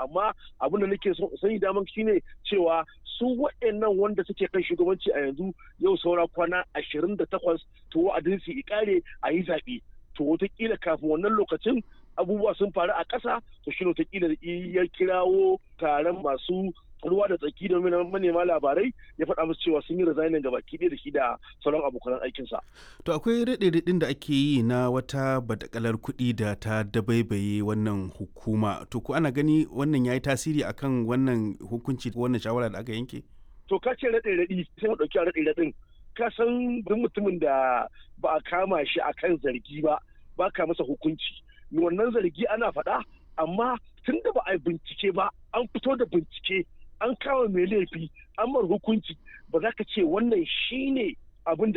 amma abin da nake son sani daman shine cewa su waɗannan wanda suke kan shugabanci a yanzu yau saura kwana ashirin da takwas to wa'adin su ikare a yi zaɓe to wataƙila kafin wannan lokacin abubuwa sun faru a ƙasa to shi wataƙila ya kirawo taron masu ruwa da tsaki da manema labarai ya faɗa musu cewa sun yi resignin gaba ɗaya da shi da sauran abokan aikinsa. To akwai raɗe-raɗin da ake yi na wata badakalar kuɗi da ta dabaibaye wannan hukuma. To ko ana gani wannan ya yi tasiri akan wannan hukunci wannan shawara da aka yanke? To ka ce raɗe-raɗi sai mu ɗauki raɗe-raɗin. Ka san duk mutumin da ba a kama shi akan zargi ba ba ka masa hukunci. Wannan zargi ana faɗa amma tun da ba a yi bincike ba an fito da bincike an kama mai laifi an mar hukunci ba za ka ce wannan shine abin da